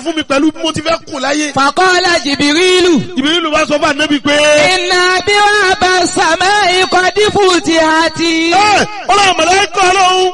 fún mi pẹ̀lú bí mo ti fẹ́ kù láyé. Fàkọ́lá Jìbìrìlù. Jibrilu bá sọ fún ànábì pé. Iná bí wọ́n bá sàmẹ́ ikọ̀ dífù ti àti. ẹ ọlọ́run mọ̀lẹ́kọ̀ ọlọ́run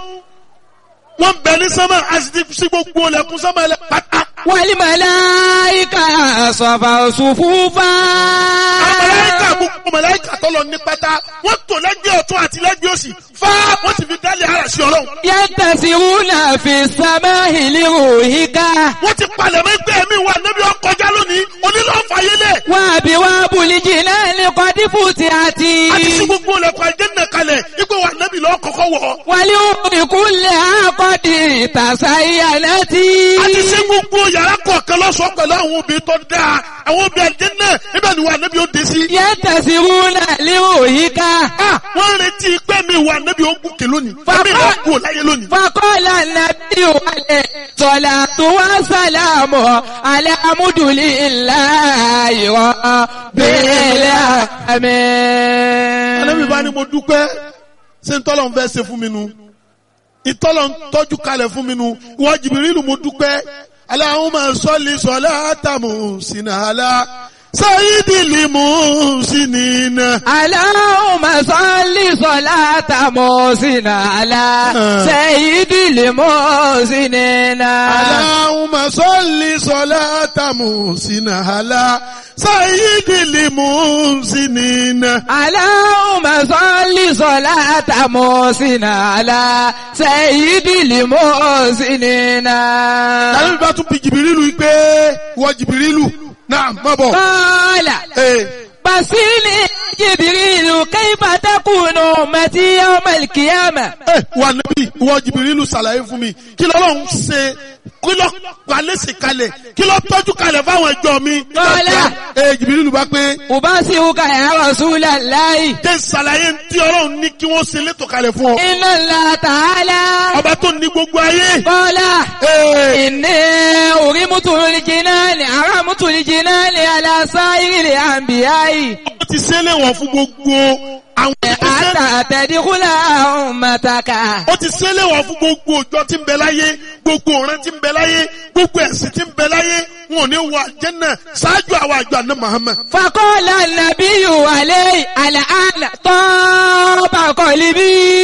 wọ́n bẹ ní sánmà a sì ti sí gbogbo ọlẹ́kùn sánmà ẹlẹ́ pátá. Wàlí màláìka sọ̀fà òṣùfúfà. mọ̀lẹ́kà gbogbo mọ̀lẹ́kà tọ́lọ ní pátá wọ́n tò lẹ́gbẹ̀ẹ́ ọ̀tún àti lẹ́gbẹ̀ẹ́ òsì fá wọ́n ti fi dálé ara sí ọlọ́run. Yẹ́ntàsíwúnà fi sàmẹ́ ìlérò ìka. wọ́n ti palẹ̀ mọ́ ẹgbẹ́ mi wà níbi ọkọjá lónìí onílọ́fàyélẹ̀. Wà bí wà bùlìjì náà ní kọ́ dífù ti àti. a ti sí gbogbo ọlẹ́kùn àjẹ́nà kalẹ̀ ipò wà níbi lọ́ kọ́kọ́ wọ̀. Wàlí ìkúnlẹ̀ àkọ́dì tàṣàyà náà ti. a ti sí gbogbo yàrá kọ̀ọ̀kan lọ́sọ̀ọ́ pẹ̀lú àwọn obìnrin tó dáa àwọn obìnrin àjẹ́nà ibẹ̀ ni wà níbi ó dé sí. Yẹ́ntàsíwúnà lérò ìka. Ah, wọ́n retí pé mi wà níbi ogun kè lónìí. Fàkọ́- Fẹ́mi lọ kú láyé lónìí. Fakọ́lá nàbí wàlẹ̀ sọ̀là tó wá sàlámù alámúdùlí ńlá ìwọ̀ bẹ́ẹ̀lẹ̀ àmì. Ànábì bá ní mo dúpẹ́ ṣé ń tọ́lọ̀ ń fẹ́ ṣe fún mi nu. Ìtọ́lọ̀ ń tọ́jú kalẹ̀ fún mi nu. Ìwọ Jìbìrìlù mo dúpẹ́. Allahumma salli salata muhsinala. Sayyidil muhsinina. Aláhùnmá sọ́lì sọ́lá tàmọ́ sínú àlá sẹ́yìdìlì mọ́ sínú náà. Allahumma salli salata muhsinala. Sayyidil muhsinina. Aláhùnmá sọ́lì sọ́lá tàmọ́ sínú àlá sẹ́yìdìlì mọ́ sínú náà. Ànábì bá tún bi Jìbìrìlù yìí pé ìwọ Jìbìrìlù náà má bọ̀. Kọ́lá. Ee. Basili Jibrilu kaifa takunu ummati yawma al-qiyamah. ẹ wà níbí ìwọ jìbìrìlù ṣàlàyé fún mi kí lọ́lọ́run ṣe kí lọ́ palẹ́sì kalẹ̀ kí lọ́ tọ́jú kalẹ̀ fáwọn ẹjọ́ mi. Kọ́lá. ẹ jìbìrìlù bá pé Ubasiruka ya Rasulallahi. jẹ́ ṣàlàyé tí ọlọ́run ní kí wọ́n ṣe létò kalẹ̀ fún ọ. Inna Allah ta'ala. ọba tó ní gbogbo ayé. Qala. Ee, Inni urimutu al-jinani haramutu al-jinani ala sa'iril anbiya'i. ó ti ṣẹlẹ̀ wọ̀n fún gbogbo àwọn ìgbésẹ̀. Hatta tadkhula ummataka. ó ti ṣẹlẹ̀ wọ̀n fún gbogbo òjò tí ń bẹ láyé gbogbo ọ̀ràn tí ń bẹ láyé gbogbo ẹ̀sìn tí ń bẹ láyé wọn ò ní wọ àjẹ́nà ṣáájú àwọn àjọ àná Muhammad. فقال النبي عليه الآن طاب قلبي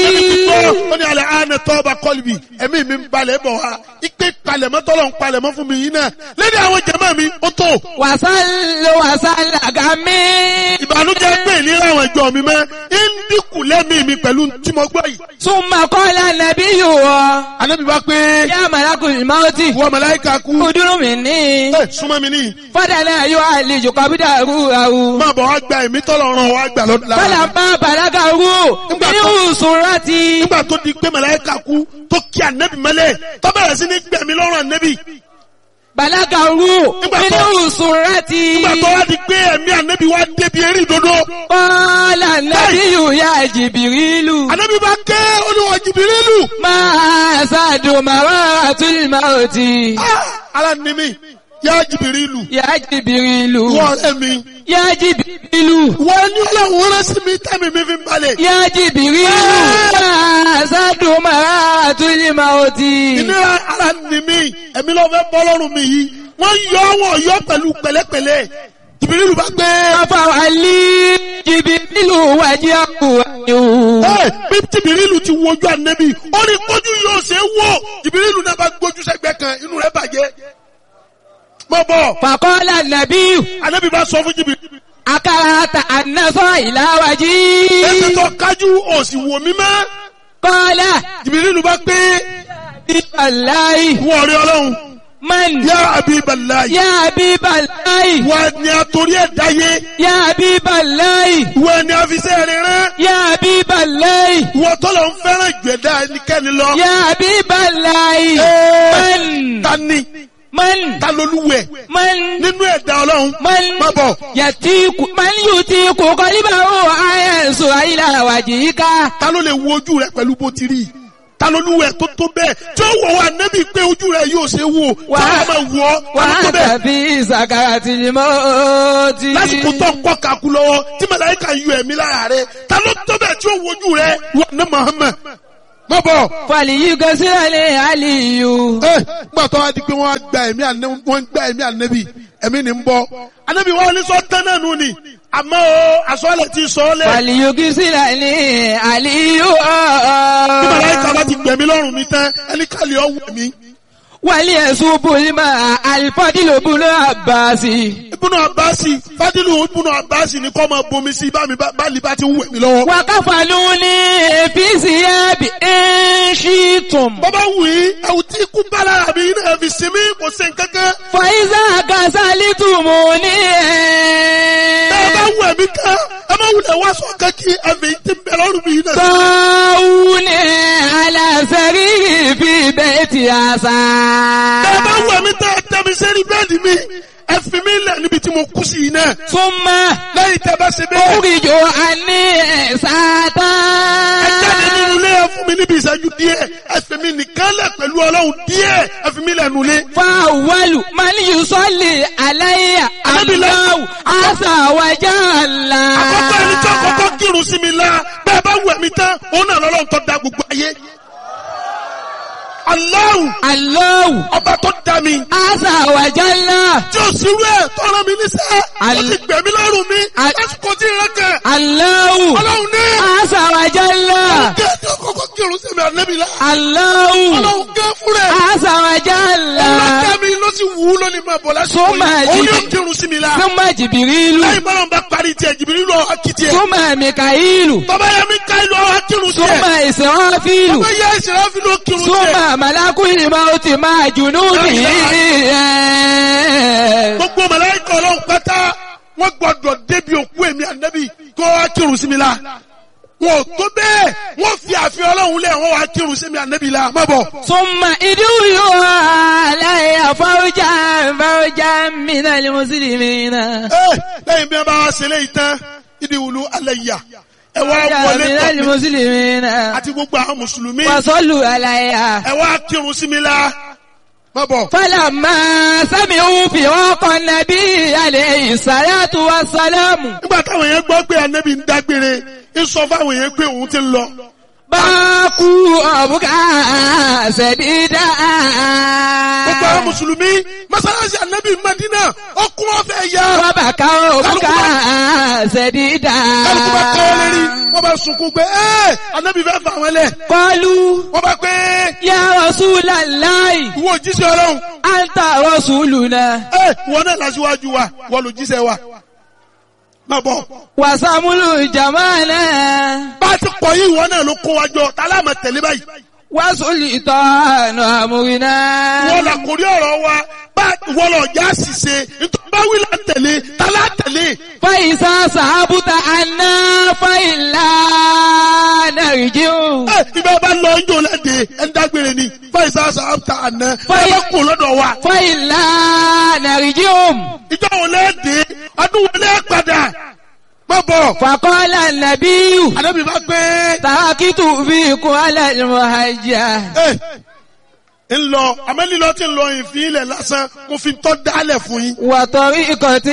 ó ní alẹ́ àánẹ tọ́ba kọ́lùbì ẹ̀mí mi ń balẹ̀ bọ̀ wá ipe palẹ̀mọ́ tọ́lọ̀ ń palẹ̀mọ́ fún mi yìí náà lẹ́ni àwọn jẹ̀mọ́ mi ó tó وصل وصل غمي ìbànújẹ́ pé ìlera àwọn ìjọ mi mọ́ ń dínkù lẹ́mí mi pẹ̀lú tí mo gbọ́ yìí. ثم قال النبي Ànábì bá pé يا ملك الموت wọ́n màláíkà kú ادر مني ẹ súnmọ́ mi níyì فدنا يعالج قبضه روحه máa bọ̀ wá gba ẹ̀mí tọ́lọ̀ ràn wá gbà lọ́dún lára. فلما بلغه من سرتي nígbà tó di pé màláíkà kú tó kí ànẹ́bì mọ́lẹ̀ tó bẹ̀rẹ̀ sí ní gbẹ̀mí lọ́rùn ànẹ́bì بلغه من سرتي nígbà tó wá di pé ẹ̀mí ànẹ́bì wá débi eré ìdodo. قال النبي يا جبريل ànẹ́bì bá ké olúwa Jìbìrìlù. máa ṣáàdùn màwá àtúlmọ̀tì. ara ni mi yá Jìbìrìlù Yá Jìbìrìlù. wọ́n ọ̀rẹ́ mi Yá Jìbìrìlù. wọ́n ní ọlọ́run rán sí mi tẹ́mi mi fi ń balẹ̀. Yá Jìbìrìlù. Máa ṣáàdùn màwá àtúlmọ̀tì. ìnira ara ni mi ẹ̀mí ló fẹ́ bọ́ lọ́rùn mi yìí wọ́n yọ wọ́n yọ pẹ̀lú pẹ̀lẹ́pẹ̀lẹ́ Jìbìrìlù bá gbé. Afáwálí Jìbìrìlù wájú àkùwájú. ẹ bí Jìbìrìlù ti wojú ànẹ́bì ó ní kójú yóò ṣe é wò Jìbìrìlù náà bá gbójú sẹ́gbẹ́ kan inú rẹ̀ bàjẹ́. mọ bọ̀ Fàkọ́lá Nàbíyù. ànẹ́bì bá sọ fún Jìbìrìlù. Akárata ànásọ́ ìláwájí. ẹsẹ̀ tó kájú òsì wò mí mọ́. Kọ́lá. Jìbìrìlù bá gbé Bíbáláì. wọ́n rí ọlọ́run Man. yá Habiballahi. Yá Bíbáláì. wọ́n ni àtòrí ẹ̀ dáyé Yá Bíbáláì. wọ́n ni àfisẹ́ rẹ̀ rán. Yá Bíbáláì. wọ́n tọ́lọ̀ ń fẹ́ràn ìgbẹ̀dá ẹnikẹ́ni lọ. Yá Bíbáláì. Ẹ́ẹ̀, Man. ta ni Man. ta lolúwẹ̀ Man. nínú ẹ̀dá ọlọ́run. Man. má bọ̀ Yàtíkù. Man yùtíkù kọ́líbàwò àyẹ̀sù àyíláwàjìká. ta ló lè wo ojú rẹ pẹ̀lú bó ti rí i ta lolúwẹ̀ tó tó bẹ́ẹ̀ tí ó wọ̀ wá nẹ́bí pé ojú rẹ yóò ṣe wò tí Wà- wọ́n máa wọ̀ ọ́ ta ló tó Wàá bẹ́ẹ̀. tàbí ìsàkàrà tìlímọ́tì. lásìkò tó ń kọ́ kakú lọ́wọ́ tí màláíkà yọ ẹ̀mí lára rẹ ta ló tó bẹ́ẹ̀ tí ó wojú rẹ wà ní Muhammad má bọ̀. فليغسل لي علي ẹ gbà tó wá di pé wọ́n á gba ẹ̀mí ànẹ́ wọ́n ń gba ẹ̀mí ànẹ́bí ẹ̀mí ni ń bọ̀. ànẹ́bí wọn ní sọ tán náà nù ni àmọ́ o àsọ̀lẹ̀ ti sọ ọ́ lẹ̀. فليغسل لي علي bí màláìka bá ti gbẹ̀mí lọ́rùn mi tán ẹni kàlẹ́ ọ̀ wẹ̀ mí. وليصب الماء الفضل بن عباس ibùnà àbáàsì fádìlù ibùnà àbáàsì ni kọ́ máa bomi sí bá mi bá lè bá ti ń wẹ̀ mí lọ́wọ́. وكفنوني في ثياب إن شئتم bọ́bá wù í ẹ̀wù tí ikú bá lára mi náà fi sinmi kò sí nǹkankan. فإذا غسلتموني bẹ́ẹ̀ bá wù ẹ̀mí kan ẹ má wulẹ̀ wá sọ kankí ẹ̀mí tí ń bẹ lọ́rùn mi náà. طاوني على سريري في بيت عسى bẹ́ẹ̀ bá wù ẹ̀mí tẹ́ ẹ tẹ́ mi sẹ́ni bẹ́ẹ̀dì mi ẹ fi mí lẹ̀ níbi tí mo kú sí yìí náà. ثم lẹ́yìn tẹ́ bá ṣe bẹ́ẹ̀. أخرج عني ساتا ẹ jáde nínú ilé ẹ fún mi níbi ìṣẹ́jú díẹ̀ ẹ fi mi nìkan lẹ̀ pẹ̀lú ọlọ́run díẹ̀ ẹ fi mi lẹ̀ nulẹ̀. فأول من يصلي علي الله عز وجل àkọ́kọ́ ẹni tí àkọ́kọ́ kírun sí mi la bẹ́ẹ̀ bá wù ẹ̀mí tán òun náà lọ́lọ́run tó da gbogbo ayé. Allahu الله ọba tó da mi عز وجل tí o sì rú ẹ̀ tọ́ra mi níṣẹ́ ó Al- ti gbẹ̀mí lọ́rùn mi Al- lásìkò tí ìrẹ́ kẹ̀ الله ọlọ́run ní عز وجل kí ẹ tí àkọ́kọ́ kírun sí mi ànẹ́bí la الله ọlọ́run gẹ́ fún rẹ̀ عز وجل ọlọ́dẹ mi ló sì wù ú lónìí máa bọ̀ lásìkò Sọ́mà yìí òun jí- yóò kírun sí mi la ثم جبريل lẹ́yìn bọ́lá ń bá parí tiẹ̀ jìbìrì lọ akitiẹ̀ ثم ميكائيل tọ́ba yẹ mi ká ìlú ọ̀hún akírun ثم tiẹ̀ إسرافيل tọ́ba yẹ ìṣẹ̀lẹ̀ fi ló kírun tiẹ̀ ثم ملك الموت مع جنوده gbogbo màláíkà ọlọ́run pátá wọ́n gbọ́dọ̀ débi òkú èmi ànábì kó wá kírun sí mi la wọn ò tó bẹ́ẹ̀ wọ́n fi àfihàn ọlọ́run lẹ̀ wọ́n wá kírun sí mi ànábì la má bọ̀. ثم ادعوا علي فوجا فوجا من المسلمين Ẹ́, lẹ́yìn bí wọ́n bá wá ṣe léyìí tán ìdí wùlú alẹ́ yà ẹ wá فوجا wọlé من tọ̀ mí المسلمين àti gbogbo àwọn mùsùlùmí وصلوا علي ẹ wá kírun sí mi la má bọ̀. فلما سمعوا فراق النبي عليه الصلاة والسلام nígbà táwọn yẹn gbọ́ pé ànábì ń dágbére ń sọ fáwọn yẹn pé òun ti ń lọ. باكوا أبكى سديدا gbogbo àwọn mùsùlùmí mọ́sálásí ànábì Madina ọkùn ọ̀fẹ́ yá. وبكوا أبكى سديدا kálukú bá kọ́ ọ lérí wọ́n bá sunkún pé ẹ́ ànábì fẹ́ fà wọ́n lẹ̀. قالوا wọ́n bá pé يا رسول الله ìwọ òjíṣẹ́ ọlọ́run أنت رسولنا ẹ́ ìwọ náà lásìwájú wa ìwọ lòjíṣẹ́ wa. má bọ̀ وسمل جمالنا bá a ti kọ̀ yí ìwọ náà ló kó wa jọ tálá máa tẹ̀lé báyìí. وسلطان أمرنا wọ́n là kórí ọ̀rọ̀ wa bá ìwọ lọ já ṣìṣe nítorí bá wí là ń tẹ̀lé tálá tẹ̀lé. فإذا صحبت عنا فإلا نرجع ẹ ibà bá lọ ijó lẹ́dẹ̀ ẹ̀ ń dágbére ni fáìsà sàbàtà àná ẹ Fáì- bá kó lọ́dọ̀ wa. فإلا نرجع ìjọ wo lẹ́dẹ̀ ọdún wo lẹ́ padà má bọ̀. فقال النبي ànábì bá gbé تركت فيكم على المهجة ẹ ń lọ àmẹ́lílọ́ ti ń lọ ìfín ilẹ̀ lásán mo fi tọ́ dálẹ̀ fún yín. وطريقة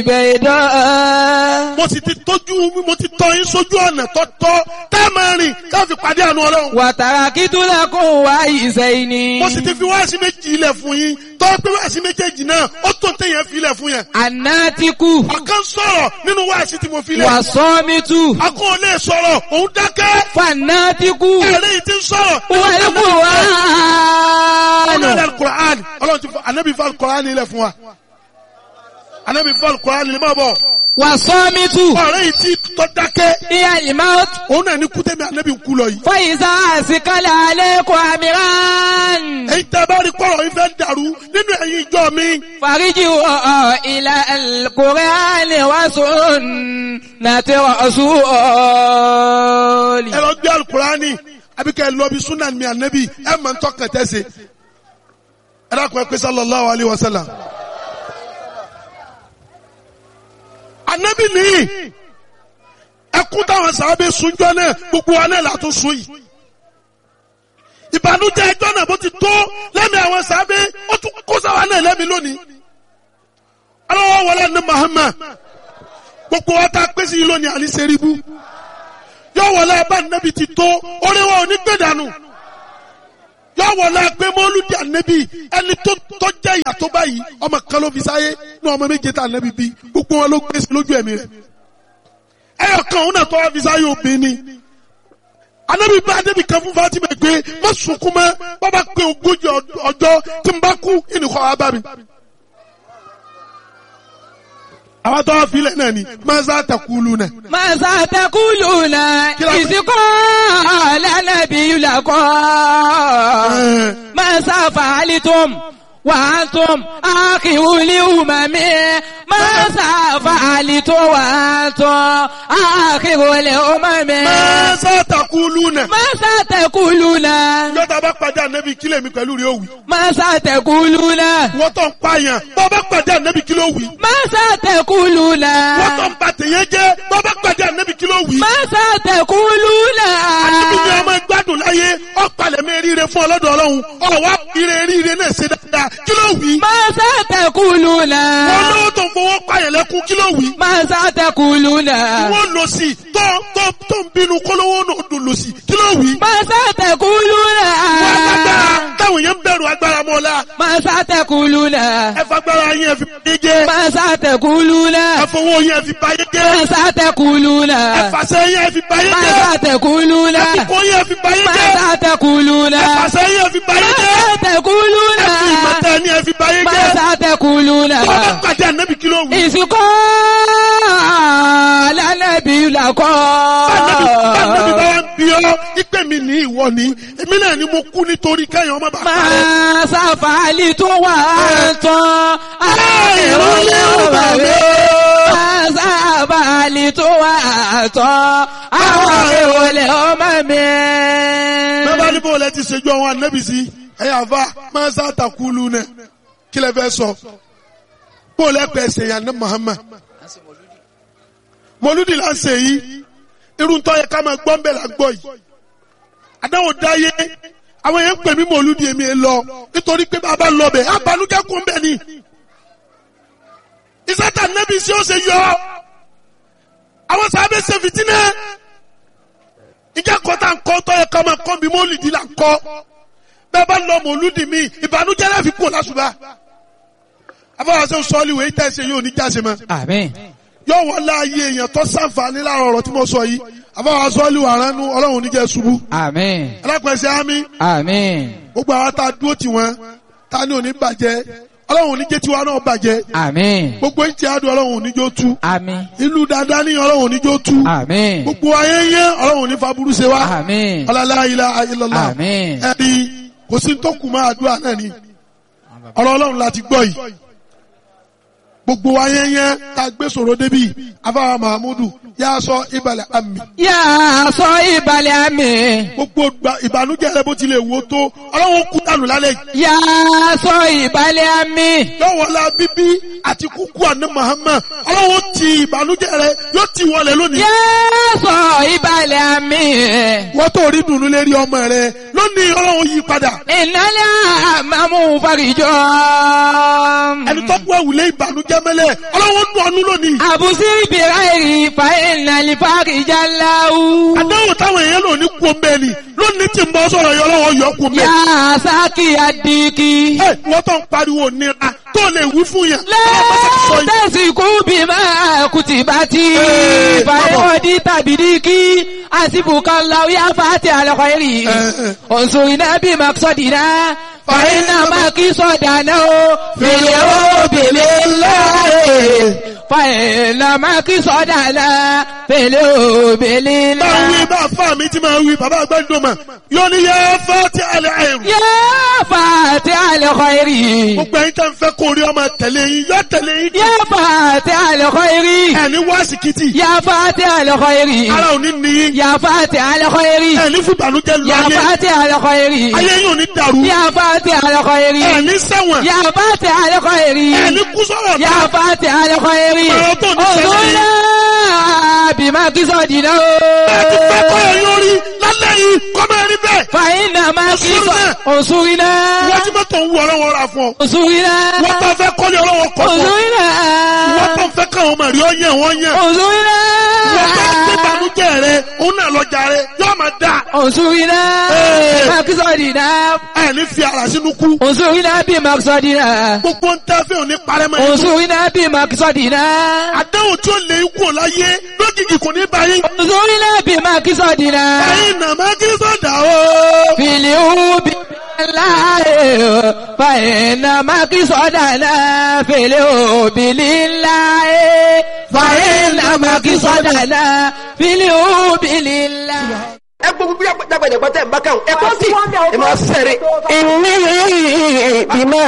البيضاء mo sì ti tójú mo ti tọ́ yín sójú ọ̀nà tọ́tọ́ tẹ́ máa rìn ká fi pàdé àánú ọlọ́run. وتركت لكم وعيسين mo sì ti fi wáàsí méjì ilẹ̀ fún yín tọ́ pé wáàsí méjèèjì náà ó tó téèyàn fi ilẹ̀ fún yẹn. الناتك ọ̀kan sọ̀rọ̀ nínú wáàsí tí mo fi lẹ̀. والصامت akọ́ ò lè sọ̀rọ̀ òun dákẹ́. فالناتك ẹ̀rẹ́ yìí ti ń sọ̀rọ̀. والقرآن ọlọ́run alukur'an ọlọ́run ti fọ anabi fọ alukur'an ilẹ̀ fún wa. anabi fọ alukur'an ilẹ̀ máa bọ̀. والصامت ọ̀rẹ́ yìí ti tọ́ dákẹ́. هي الموت òun náà ní kútẹ́mi anabi ń kú lọ yìí. فإذا أسكل عليكم أمران èyí tẹ́ bá rí kọ́rọ̀ yìí fẹ́ dàrú nínú ẹ̀yin ìjọ mi. فارجعوا إلى القرآن وسنة رسول ẹ lọ gbé alukur'ani àbí kẹ́ ẹ lọ bí sunan mi anabi ẹ mọ̀ ń tọ́kàn tẹ́sẹ̀. ẹ dákun ẹ pé sallallahu alayhi wa sallam. anabi nìyí ẹkún táwọn sábẹ́ sunjọ́ náà gbogbo wa náà látún sun yìí. ìbànújẹ́ ẹjọ́ náà bó ti tó lẹ́mí àwọn sábẹ́ ó tún kó sáwa náà lẹ́mí lónìí. aláwọ̀ wọlé ní Muhammad gbogbo wa ta pèsè yìí lónìí àní sẹ́ríbù yọ wọlé abá nẹ́bi ti tó orí wọn ò ní gbé dànù yọ wọlé pé mọ́lúdì ànẹ́bi ẹni tó tó jẹ́ ìyá tó báyìí ọmọ kan ló fi sáyé ní ọmọ méje tá ànẹ́bi bí gbogbo wọn ló gbé sí lójú ẹ̀mí rẹ̀ ẹyọ kan òun náà tó wá fi sáyé obìnrin ni anabi bá anabi kan fún Fatima gbé má sunkún mọ́ bàbá pé ogójì ọjọ́ tí n bá kú ìnìkọ́ wa bá mi. àwọn tó wá filẹ̀ náà ni masa takulu náà. Màsà tẹkùlùnà Kí la- ìsìnkọ́ lẹ́nàbí yulakọ́. Màsà fàálítùm wàátùm àkìwúlì ùmàmí. Màsà fàálítùm wàátùm àkìwúlì ùmàmí. masa takulu náà. Màsà tẹkùlùnà. yọta bá pàdé anabi kílẹ̀ mi pẹ̀lú rẹ̀ òwì. Màsà tẹkùlùnà. wọ́n tó ń pààyàn bọ́ bá pàdé anabi kílẹ̀ òwì. Màsà tẹkùlùnà. wọ́n tó ń ba tèyẹ jẹ́ bọ́ bá pàdé anabi kílẹ̀ òwì. Màsà tẹkùlùnà. anabi ni ọmọ gbádùn láyé ọ̀pàlẹ̀ mi ríire fún ọlọ́dọ̀ ọlọ́run ọ̀wá ire ríire náà ṣe dáadáa kílẹ̀ òwì. Màsà tẹkùlùnà. wọ́n lówó tó ń fowó pààyàn lẹ́kún kílẹ̀ òwì. Màsà tẹkùlùnà. wọ́n lọ sí tó tó tó ń bínú kólówó náà dùn lọ sí kí ló wí. Màsà tẹkùlùnà. wọ́n agbára táwọn èèyàn ń bẹ̀rù agbára mọ́ la Màsà tẹkùlùnà. ẹ fagbára yín ẹ fi báyé jẹ́ Màsà tẹkùlùnà. ẹ fowó yín ẹ fi báyé jẹ́ Màsà tẹkùlùnà. ẹ fàṣẹ yín ẹ fi báyé jẹ́ Màsà tẹkùlùnà. ẹ fipò yín ẹ fi báyé jẹ́ Màsà tẹkùlùnà. ẹ fàṣẹ yín ẹ fi báyé jẹ́ Màsà tẹkùlùnà. ẹ fi ìmọ̀tẹ́ ni ẹ fi báyé jẹ́ Màsà tẹkùlùnà. tó bá pàdé ànábì kí ló wí. Ìsìnkọ́ lálẹ́bí làkọ́. Báńdẹ́bí báńdẹ́bí bá wá ń bí ọ́ ìpè mi ní ìwọ ni èmi náà ni mo kú nítorí kẹ́yìn ọmọ bàbá rẹ̀. Máa sáfàálì tó wà tán. ìrọ̀lẹ́ ọba mi. Máa sáfàálì tó wà tán. Àwọn ìrọ̀lẹ́ ọmọ mi. bẹ́ẹ̀ bá ní bó lẹ ti ṣèjú àwọn ànábì sí ẹ̀yà àfa máa ń sàtàkùlù nẹ kí lẹ fẹ́ sọ bó lẹ pẹ̀ ṣe yàn ní Muhammad mọlúdì là ń ṣe yìí irun tó yẹ ká máa gbọ́ ń bẹ̀ là ń gbọ́ yìí àdáwò dáyé àwọn yẹn ń pè mí mọlúdì èmi ẹ lọ nítorí pé bàbá lọ bẹ̀ abanújẹ́ kún bẹ̀ ni ìsátà nẹ́bí sí ó ṣe yọ àwọn sábẹ́ ṣe fìtínà ìjà kọta ńkọ tó yẹ ká máa kọ́ bí mọ́lìdì là ń kọ́ bẹ́ẹ̀ bá lọ mọ̀lúdì mi ìbànújẹ́ náà fi kú lásùbà afọwọ́ sọ sọ́ọ́lì wẹ̀ ìtẹ́ ṣe yóò ní jáse mọ́ Àmín. yóò wọ́n láàyè èèyàn tó sàǹfààní láàrọ̀ ọ̀rọ̀ tí mo sọ yìí afọwọ́ sọ́ọ́lì wà ránú ọlọ́run níjẹ́ ṣubú Àmín. alápẹ̀sẹ̀ ámì Àmín. gbogbo àwọn tá a dúró tì wọ́n tá a ní òní bàjẹ́ ọlọ́run níjẹ́ tiwa náà bàjẹ́ Àmín. gbogbo ìtì àdùn ọlọ́run níjó tú Àmín. ìlú dáadáa ní ọlọ́run níjó tú Àmín. gbogbo ayé yẹn ọlọ́run ní faburú ṣe wá Àmín. ọlọ́lá ilá ayélujára Àmín. ẹ̀rí kò sí tó kù máa àdúrà náà ni ọ̀rọ̀ ọlọ́run láti gbọ́ yìí gbogbo wa yẹn yẹn ká gbé sọ̀rọ̀ débi afáwa mahamudu yà sọ ìbàlẹ̀ àmì Yà sọ ìbàlẹ̀ àmì. gbogbo gba- ìbànújẹ́ rẹ bó tilẹ̀ wò tó ọlọ́run kú dànù lálẹ́ yìí Yà sọ ìbàlẹ̀ àmì. yóò wọlé bíbí àti kúkú àná Muhammad ọlọ́run ti ìbànújẹ́ rẹ yóò ti wọlé lónìí Yà sọ ìbàlẹ̀ àmì. wọ́n tó rí dùnú lérí ọmọ rẹ lónìí ọlọ́run yí padà Ìnálẹ̀ àmàmú farijọ́. ẹni tó kú ẹ̀wùlé ìbànújẹ́ mẹ́lẹ̀ ọlọ́run nù ọ́nú lónìí Àbùsí ìbìráìrì fa ìnàlì farijá láwù. àdáwò táwọn èèyàn lò ní kú ọmọ ẹni lónìí tí ń bọ́ sọ̀rọ̀ yọ ọlọ́run yọ kú ọmọ Yà ẹni. sákì àdìkì. ẹ wọ́n tó ń pariwo nira tó lè wí fún yẹn. ọlọ́run bá ti sọ yìí. Lẹ́tẹ̀sìkú bí máa kùtì bá ti. Ee, Fàyọ̀dí tàbí díkì. Àsìbùkà láwù yá fàtí àlọ́kọ̀ èrì. Ẹ, ẹ. Òǹsùn iná bí màkìsọ̀dìná. Fàyínà màkìsọ̀dàná o. Fèlè o bèlè láàyè. Fàyínà màkìsọ̀dàná. Fèlè o bèlè bá láàyè. wí bá fà mí tí máa wí bàbá àgbẹ̀dọ̀mà yóò ní yẹ fẹ́ ti àlẹ́ àìrù. Yá fàtí àlọ́kọ̀ èrì. gbogbo ẹ̀yin tẹ́ ń fẹ́ kó rí ọmọ tẹ̀lé yín yọ tẹ̀lé yín. Yá fàtí àlọ́kọ̀ èrì. ẹni wá síkìtì يا فاتح الخير ara ò ní ní yín. يا فاتح الخير ẹni fún ìbànújẹ́ lu يا ayé فاتح الخير ayé yín ò ní dàrú. يا فاتح الخير ẹni sẹ́wọ̀n يا فاتح الخير ẹni kú sọ̀rọ̀ يا náà. فاتح الخير Ọ̀rọ̀ tó ní sẹ́yìn. انظرنا بما قصدنا bẹ́ẹ̀ ti fẹ́ kọ́ ẹ̀ yóò rí lálẹ́ yìí kọ́ bẹ́ẹ̀ rí bẹ́ẹ̀. فإنما انصرنا. انصرنا wọ́n ti mọ́tò ń wọ ọlọ́wọ́ ra fún ọ. انصرنا wọ́n tó fẹ́ kọ́lé ọlọ́wọ́ kọ́ fún ọ. انصرنا wọ́n tó fẹ́ káwọn ọmọ rí ọ yẹn wọ́n yẹn. انصرنا wọ́n tó fẹ́ ìbànújẹ́ rẹ òun òun náà lọ jàre yóò máa dà انصرنا إيه. بمقصدنا ẹ ní fi ara sínú kú انصرنا بمقصدنا gbogbo ń tẹ́ fẹ́ òní parẹ́ mọ́ ẹni tó انصرنا بمقصدنا àdáhùn tí ó lè kú ò láyé lójijì kò ní báyìí انصرنا بمقصدنا ẹ̀yin nàmá kí sọ̀dà o. في اليوم بالله فإن مقصدنا في اليوم لله فإن مقصدنا في اليوم لله ẹ gbogbo bí dàgbàdàgbà tẹ̀ ń bá kàn ẹ kọ́ sí ẹ máa sẹ̀rẹ̀. إني بما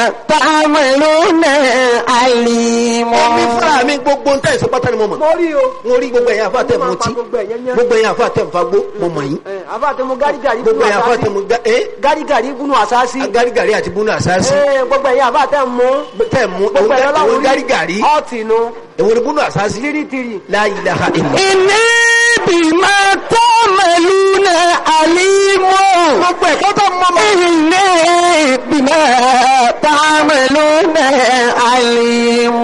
تعملون عليم Èmi fúnra mi gbogbo ntẹ̀ ìsọ pátá ni mo mọ̀. mo rí o. Mo rí gbogbo ẹ̀yin àfa tẹ̀ mọ́ tí. gbogbo ẹ̀yẹn yẹn. Gbogbo ẹ̀yin àfa tẹ̀ ń fagbó mo mọ̀ yín. ẹ àfa àti mu gárigàrí Gbogbo ẹ̀yin àfa tẹ̀ mọ́ gbá ẹ́ gárigàrí gúnú àsáàsì. agárigàrí àti búnú àsáàsì. ẹ gbogbo ẹ̀yin àfa tẹ̀ mú. Tẹ̀ mú gbogbo ẹ̀yin òun ọlọ́run gárigàrí. ọ̀tì nu. Èwo ni búnú àsáàsì? tìrìtìrì. La ilaha illa. إني بما تعملون عليم Gbogbo ẹ̀kọ́ tó mọ́ mọ́. إني بما تعملون عليم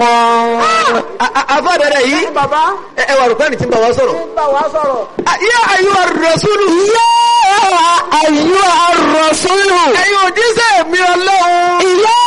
Àfa bẹ̀rẹ̀ yìí. ní bàbá Ẹ ẹ wà rò pé ẹni tí ń bá wa sọ̀rọ̀. ń bá wa sọ̀rọ̀. Yá ayú ar-rasulu. يا أيها الرسول Ẹ̀yin òjíṣẹ́ mi ọlọ́run. يا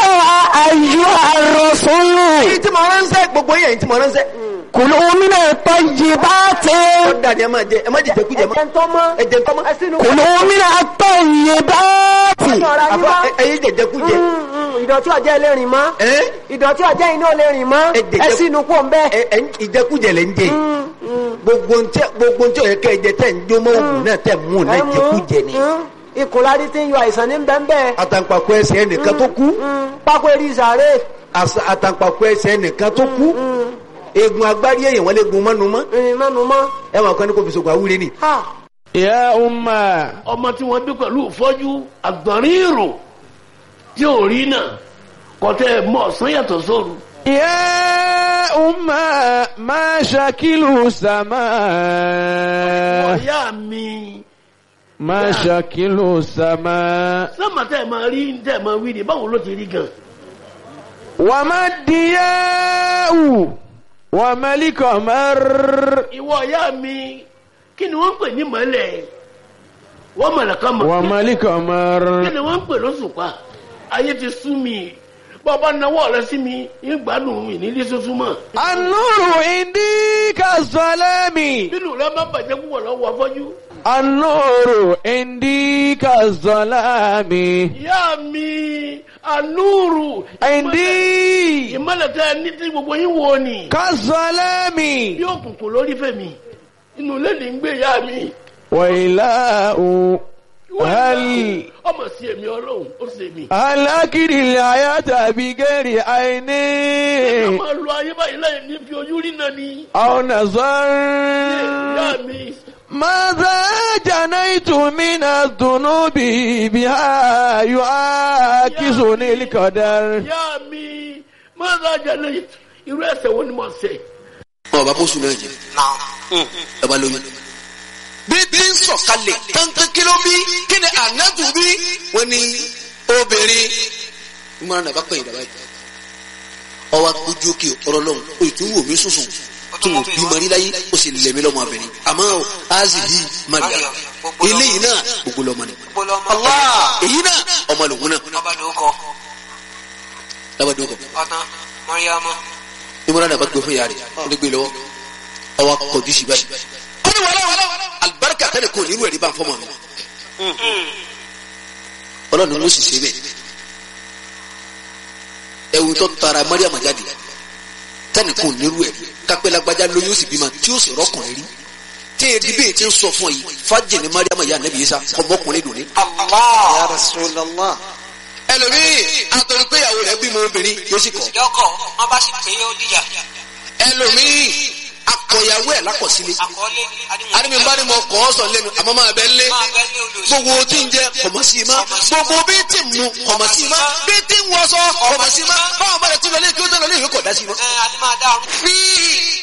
أيها الرسول Èyí tí mo ránṣẹ́ gbogbo yẹn tí mo ránṣẹ́. كلوا من الطيبات Ó dàdí ẹ máa jẹ ẹ má jẹ jẹkújẹ mọ́. ẹ̀jẹ̀ ń tọ́ mọ́. Ẹ jẹ tọ́mọ́. ẹ sínú. كلوا من الطيبات ọ̀rọ̀ ayé Àfa wá. ẹyin jẹ jẹkújẹ. ìdọ̀tí ọjẹ́ ilé rìn mọ́. Ẹ́ ìdọ̀tí ọjẹ́ iná lè rìn mọ́. Ẹ jẹ̀jẹ̀- ẹ sínú kó ń bẹ́. ẹ ẹ ìjẹkújẹ lẹ ń jẹ yìí. gbogbo ntẹ gbogbo ntẹ ọyẹ kẹjẹ tẹ ń jó mọ òògùn náà tẹ mú un náà jẹkújẹ ni. ìkùnlárí tí ń yọ àìsàn ní bẹ́ẹ̀ àtàǹpàkò ẹsẹ̀ ẹnìkan tó kú pákó eré ìsàrè. àṣà- àtàǹpàkò ẹsẹ̀ ẹnìkan tó kú eegun agbárí èèyàn wọn lè gun mọ́nu mọ́ ìrìn mẹ́nu mọ́. ẹ wọn kàn ní kò fi sògùn àwúre ni. ha يا أمة ọmọ tí wọ́n bí pẹ̀lú ìfọ́jú àgbọ̀nrín ìrò tí ò rí náà kọ́tẹ́ mọ̀ ọ̀sán yàtọ̀ sóru. يا أمة ما شكل السماء ọ̀yá mi ما شكل السماء sọ́mà tẹ́ ẹ̀ máa rí tẹ́ ẹ̀ máa wí ni báwo ló ti rí gan. وما الضياء وما القمر ìwọ ọ̀yá mi kí ni wọ́n ń pè ní mọ́lẹ̀ wọ́n mọ̀lẹ̀ kan mọ̀ وما kí القمر ni wọ́n ń pè lóṣùpá ayé ti sú mi bọ́ọ̀bá nawọ́ rẹ sí mi ń gbádùn mi nílé sísú mọ́. النور عندي كالظلام nínú rẹ má bàjẹ́ púpọ̀ lọ́wọ́ afọ́jú. النور عندي كالظلام ìyá mi anúrù عندي ìmọ̀lẹ̀ tẹ́ ẹ ní tí gbogbo yín wo ni. كالظلام bí òkùnkùn lórí fèmí inú ilé ní ń gbé ìyá mi. وإله هل ọmọ sí èmi ọlọ́run ó sì èmi. هل أكل الحياة بغير ká عيني máa lo ayé báyìí láì ní fi ojú rí náà ni. أو ìyá نظر mi ماذا جنيت من الذنوب بها يعاكسني القدر ìyá mi máa ń rajà lẹ́yìn irú ẹsẹ̀ wo ni mo ṣe. ọba bó sùn náà jẹ ẹ bá lóyún. bí bí ń sọ̀kalẹ̀ kankan kí ló bí kí ni ànágùn bí wọ́n ní obìnrin ìmọ̀ràn nàbà pẹ̀yìn dàbà yìí. ọwọ́ ojú òkè ọ̀rọ̀ lọ́hùn o ì tún wò mí sùsùn tó wò bí mọ̀rí láyé ó sì lẹ̀mí lọ́mọ abẹ́rẹ́ àmọ́ azi yìí maria eléyìí náà gbogbo lọ́mọ ni. Allah èyí náà ọmọ lòun náà lábàdàn kọ ìmọ̀ràn nàbà gbé fún yàrá rẹ̀ ó lè gbé lọ́wọ́ ọwọ́ kọjú sí báyìí. ó ní wàhálà alibarika tẹ́lẹ̀ kò nírú ẹ̀rí bá ń fọ́mọ mi. ọlọ́run ló sì ṣe bẹ́ẹ̀. ẹ̀wù tó tara mariam jáde tẹ́lẹ̀ kò nírú ẹ̀rí kápẹ́ lágbájá lóyún ó sì bímọ tí ó sì rọ́kùnrin rí. tí èdè bẹ́ẹ̀ ti ń sọ fún ọ yìí fájì ní mariam yà nẹ́bí yìí sá ọmọkùnrin dùn ní. Ya Rasulallah. ẹlòmíì àtọ̀rọ̀ pé ìyàwó rẹ̀ bímọ obìnrin yóò sì kọ̀. yọkọ wọn bá sì pé yóò díjà ẹlòmíì akọ̀yàwó ẹ̀ lákọ̀sílẹ̀. àkọọlẹ àdìmí bá ní mo kọ́ ọ sọ lẹ́nu àmọ́ máa bẹ lé máa bẹ ní olùsọ gbogbo tí ń jẹ kọ̀mọ̀sí ma gbogbo bí tí ń mu kọ̀mọ̀sí ma bí tí ń wọṣọ kọ̀mọ̀sí ma báwọn bá lè tún lọ lé kí ó tẹ̀ lọ lé ìwé kọ̀ dá sí ma. ẹ adé máa dáhùn. fi